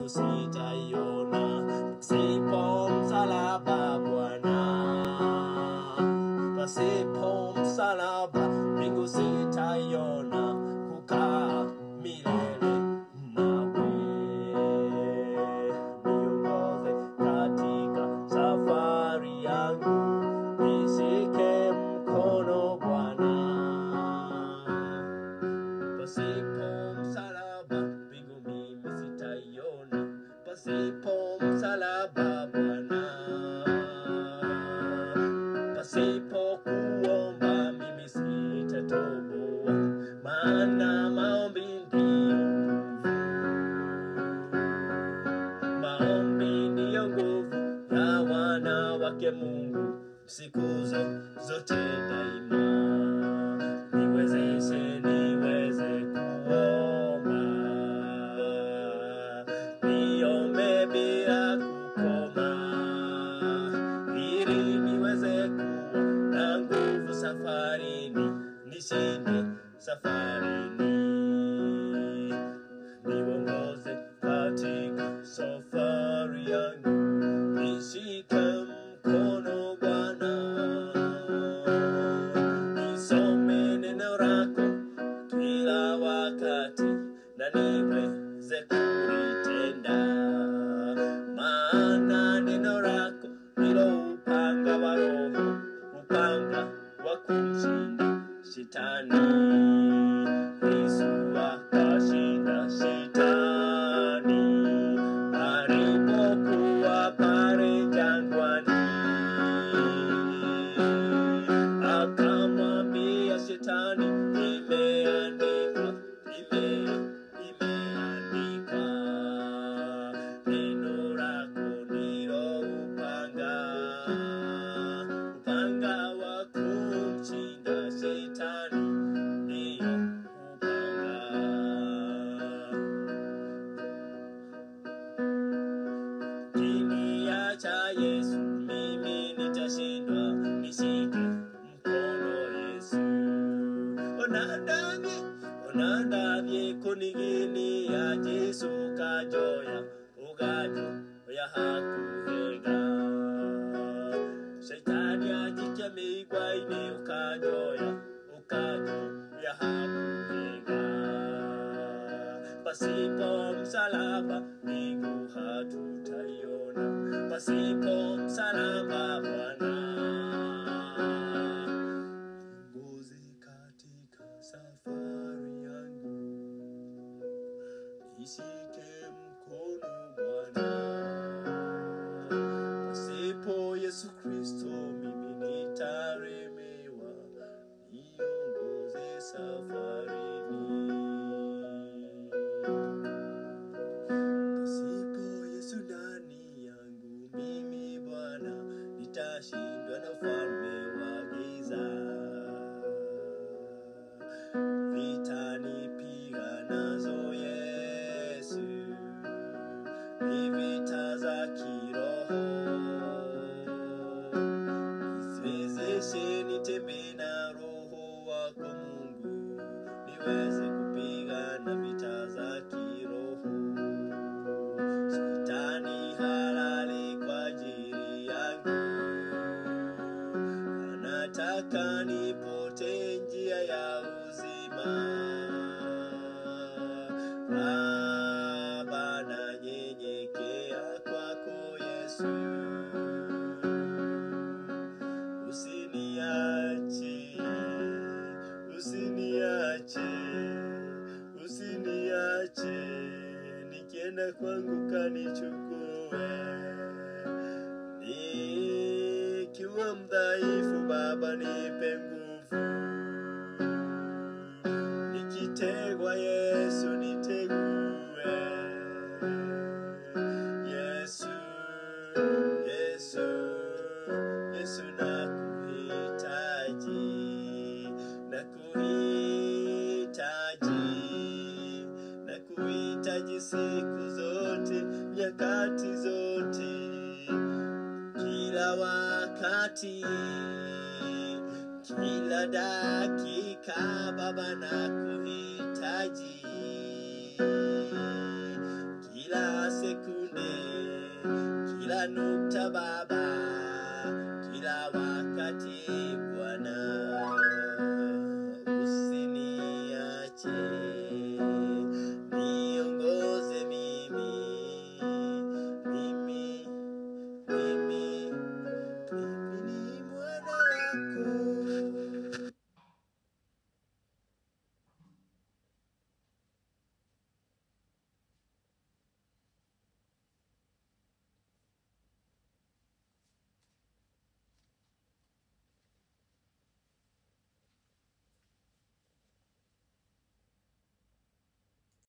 mbingu sitaiona pasipo msalaba Bwana, pasipo msalaba mbingu sitaiona kukaa milele nawe. Niongoze katika safari yangu, nishike mkono Bwana pasipo msalaba mbingu mimi sitaiona, pasipo msalaba Bwana, pasipo kuomba mimi sitatoboa, maana maombi ndiyo nguvu, maombi ndiyo nguvu ya wanawake Mungu siku zo- zote daima niwezeshe niweze kuomba, niombe bila kukoma, ili niweze kuwa na nguvu safarini, nishinde safarini, niongoze katika safari yangu, nishike mkono Bwana nisome neno lako kila wakati na niweze kulitenda, maana neno lako ndilo upanga wa Roho, upanga wa kumshinda shetani. Yesu akashinda shetani alipokuwa pale jangwani akamwambia shetani, imeandikwa, ime imeandikwa, neno lako ndilo upanga, upanga wa kumshinda shetani, ndiyo upanga Kiniacha Yesu, mimi nitashindwa, nishike mkono Yesu. Onandavye, onandavye kuniginia Yesu kajoya, ugajo ya hakuhenga. Shetani ajikemigwa ine ukajoya, ukajo ya hakuhenga pasipo msalaba mbingu hatutaiona, pasipo msalaba Bwana. Niongoze katika safari yangu, nishike mkono Bwana. Pasipo Yesu Kristo mimi nitaremewa, niongoze safarini. Pasipo Yesu ndani yangu mimi Bwana nitashindwa na ufalme wa giza. Vita nipiganazo Yesu ni vita za kiroho. Niwezeshe nitembee na Roho wako Mungu, niweze kupigana vita za kiroho. Shetani halali kwa ajili yangu, anataka nipote njia ya uzima. Baba, nanyenyekea kwako Yesu, usiniache, usiniache, usiniache, nikienda kwangu kanichukue, nikiwa mdhaifu Baba nipe nguvu, nikitegwa Yesu nitegue, Yesu, Yesu, Yesu nakuhitaji, nakuhitaji, nakuhitaji siku zote, nyakati zote, kila wakati, kila dakika, Baba nakuhitaji, kila siku nukta Baba